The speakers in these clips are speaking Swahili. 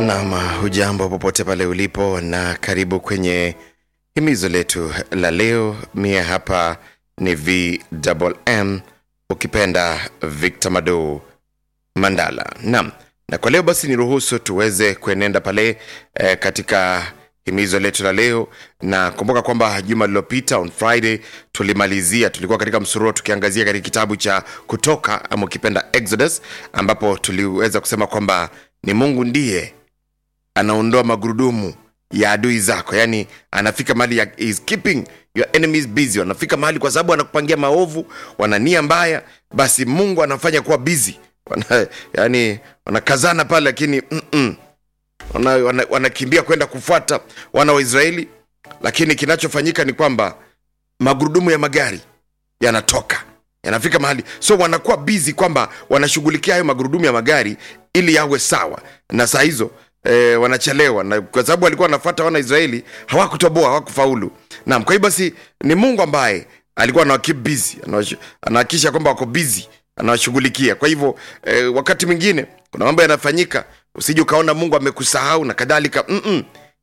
Nam, hujambo popote pale ulipo, na karibu kwenye himizo letu la leo. Mie hapa ni VMM, ukipenda Victor Mado Mandala. Nam, na kwa leo basi niruhusu tuweze kuenenda pale eh, katika himizo letu la leo, na kumbuka kwamba juma lililopita on Friday tulimalizia, tulikuwa katika msururo tukiangazia katika kitabu cha Kutoka ama ukipenda Exodus, ambapo tuliweza kusema kwamba ni Mungu ndiye anaondoa magurudumu ya adui zako yani anafika mahali ya, is keeping your enemies busy wanafika mahali kwa sababu wanakupangia maovu wana nia mbaya basi mungu anafanya kuwa busy wana, yani wanakazana pale lakini mm-mm. wanakimbia wana, wanakimbia kwenda kufuata wana wa israeli lakini kinachofanyika ni kwamba magurudumu ya magari yanatoka yanafika mahali so wanakuwa bizi kwamba wanashughulikia hayo magurudumu ya magari ili yawe sawa na saa hizo e, wanachelewa na kwa sababu walikuwa wanafuata wana israeli hawakutoboa hawakufaulu naam kwa hiyo basi ni mungu ambaye alikuwa anawakip busy anahakikisha kwamba wako busy anawashughulikia kwa hivyo e, wakati mwingine kuna mambo yanafanyika usije ukaona mungu amekusahau na kadhalika Mm-mm.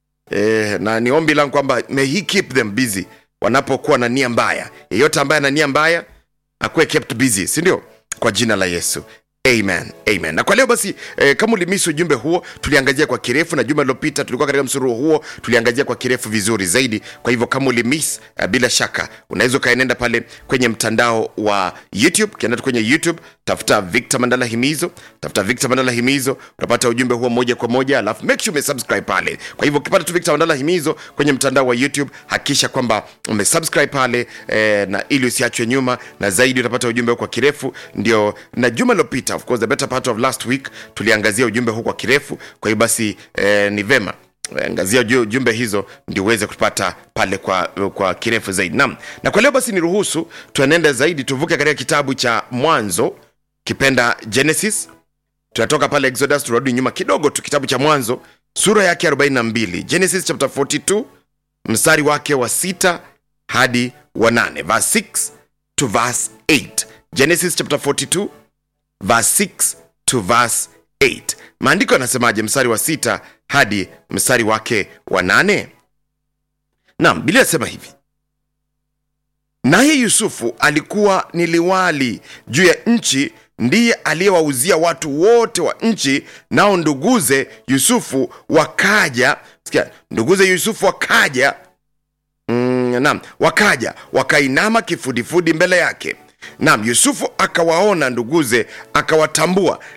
e, na ni ombi langu kwamba may he keep them busy wanapokuwa na nia mbaya yeyote ambaye ana nia mbaya akuwe kept busy sindio kwa jina la yesu amen amen na kwa leo basi eh, kama ulimisi ujumbe huo tuliangazia kwa kirefu na juma lilopita tulikuwa katika msururu huo tuliangazia kwa kirefu vizuri zaidi kwa hivyo kama ulimis eh, bila shaka unaweza ukaenenda pale kwenye mtandao wa youtube ukienda tu kwenye youtube tafuta victor mandala himizo tafuta victor mandala himizo utapata ujumbe huo moja kwa moja alafu make sure umesubscribe pale kwa hivyo ukipata tu victor mandala himizo kwenye mtandao wa youtube hakikisha kwamba umesubscribe pale eh, na ili usiachwe nyuma na zaidi utapata ujumbe kwa kirefu ndio na juma lilopita of course the better part of last week tuliangazia ujumbe huu kwa kirefu kwa hiyo basi eh, ni vema angazia jumbe hizo ndio uweze kupata pale kwa, kwa kirefu zaidi nam na kwa leo basi niruhusu tuenende zaidi tuvuke katika kitabu cha mwanzo kipenda genesis tunatoka pale exodus turudi nyuma kidogo tu kitabu cha mwanzo sura yake 42 genesis chapter 42 mstari wake wa 6 hadi wa 8 verse 6 to verse 8 genesis chapter 42 verse 6 to verse 8 maandiko yanasemaje mstari wa sita hadi mstari wake wa nane nam bilia asema hivi naye yusufu alikuwa ni liwali juu ya nchi ndiye aliyewauzia watu wote wa nchi nao nduguze yusufu wakaja sikia nduguze yusufu wakaja mm, nam wakaja wakainama kifudifudi mbele yake nam yusufu akawaona nduguze akawatambua